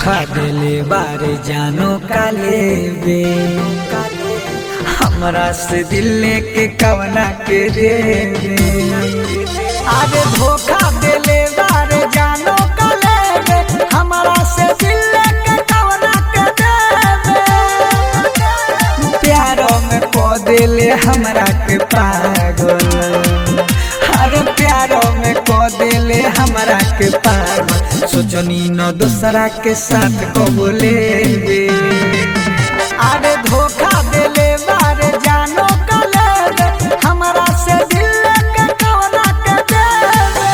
धोखा देले बारे जानो काले बे हमरा से दिल लेके कवना के देवे अरे धोखा देले बारे जानो काले बे हमरा से दिल लेके कवना के देवे प्यारो में को देले हमरा के पागल अरे प्यारो में को देले हमरा के पागल सोचनी न दूसरा के साथ को बोले अरे धोखा देले बारे जानो कले हमरा से दिल लेके कवना के देवे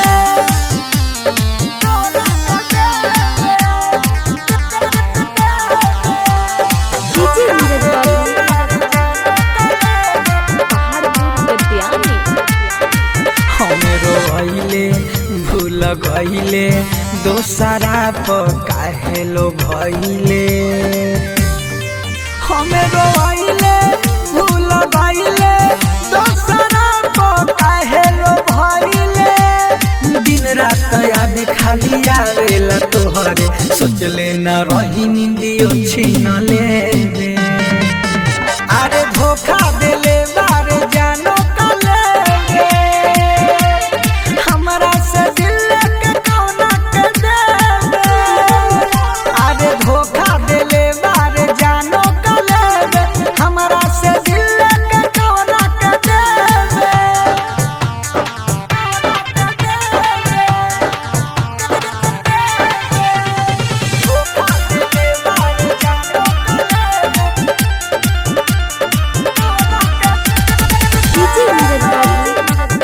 कवना के डीजे नीरज बाबू पहाड़पुर गद्यानी हमरो भइले भूल गइले दोसरा पर काहे लो भइले हमरो भइले भूल गइले दोसरा पर काहे लो भइले दिन रात याद खाली आवेला तोहरे सोचले न रही निंदियो छीन ले अरे धोखा देले बारे जानो कले हमरा से दिल के कौना के देवे अरे धोखा देले बारे जानो कले हमरा से दिल के कौना के देवे धोखा देले बारे जानो डीजे नीरज बाबू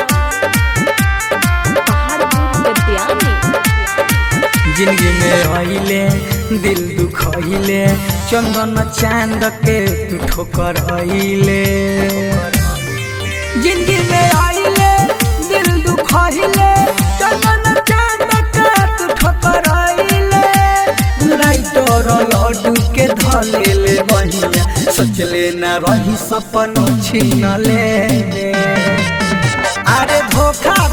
पहाड़पुर गद्यानी जिंदगी में आइले दिल दुखइले चंदन चांद के तू ठोकर आइले जिंदगी में आइले दिल दुखइले चंदन चांद के तू ठोकर आइले राइटर लड्डू के धलेले बहिया सोचले ना रही सपन छीन ले अरे धोखा